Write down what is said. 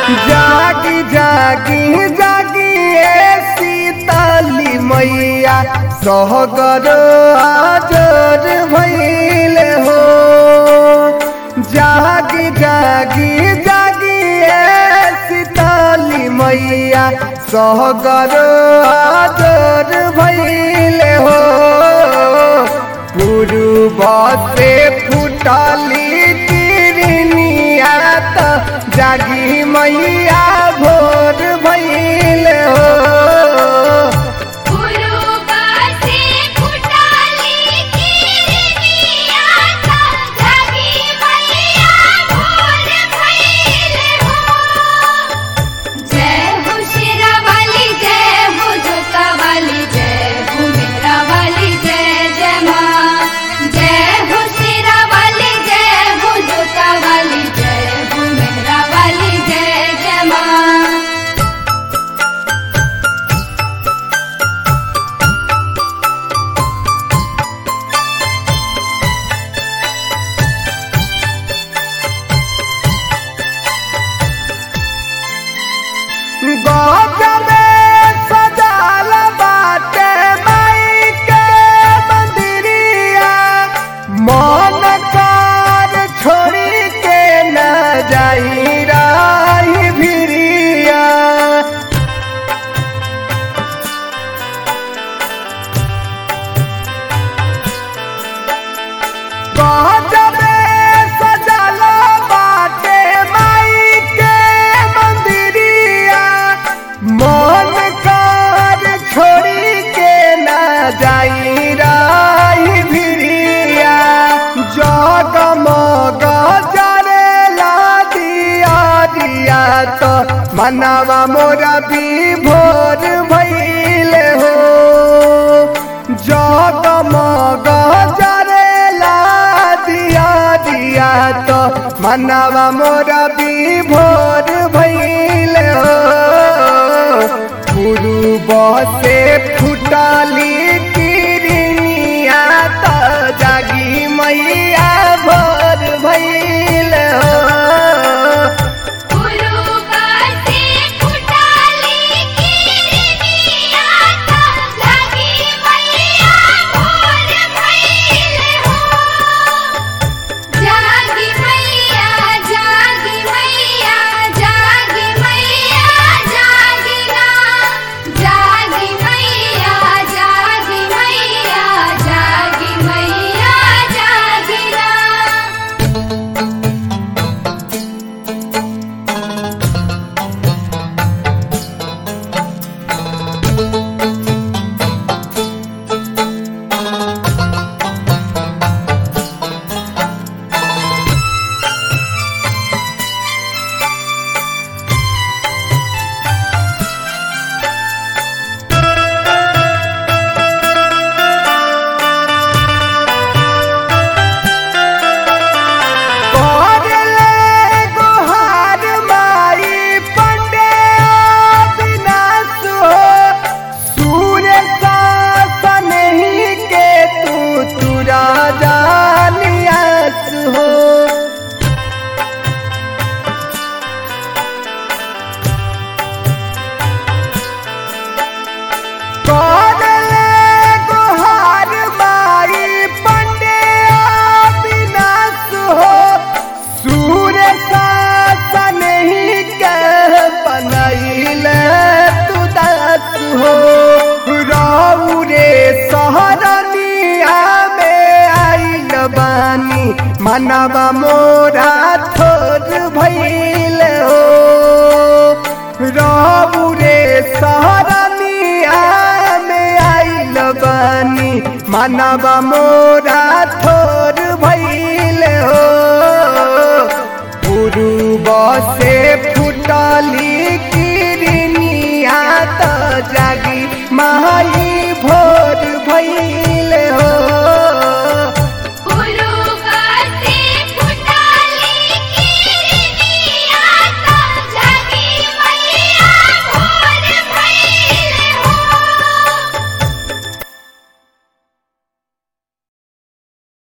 जागी जागी जागी ए सीताली मैया सहगर आजर भैल हो जागी जागी जागी ए सीताली मैया सहगर आजर भैल हो पूर्व से फुटली तिरनिया त जागी मैया भोर भैल हो गुरुबा से फुटाली किरनिया ता जागी मैया भोर भइल हो जय हो शेरा वाली जय हो जोता वाली जय हो मेरा वाली जय जय माँ जय हो शेरा वाली जय हो जोता वाली जय हो मेरा वाली जय जय माँ गजबे सजाल बाटे माई के मंदिरिया मन कार छोड़ी के न जाई राही भिरिया गजबे सजाल बाटे माई के मंदिरिया मन कार छोड़ी के न जाई राही भिरिया जगमग जरेला दिया दिया तो मनवा मोरा भी भोर भइल हो जगमग जरेला दिया दिया तो मनवा मोरा भी भोर भइल हो पूर्व से फुटली किरनिया त जागी मैया भोर भइल हो गुरुबा से फुटाली किरनिया ता जागी मैया भोर भइल हो जागी मैया जागी मैया जागी मैया जागी ना जागी मैया जागी मैया जागी मैया जागी ना करले गोहार माई पंडे अविनाश हो सूर्य शासन ही के तू तुरा जानियास हो करले गोहार माई पंडे अविनाश हो सूर्य शासन ही के बनैल तू दास हो रहू रे सहरनिया में आइल बानी मनवा मोरा थोर भइल हो रहू रे सहरनिया में आइल बानी मनवा मोरा थोर भइल हो पूर्व से फुटली किरनिया त जागी माई भोर भइल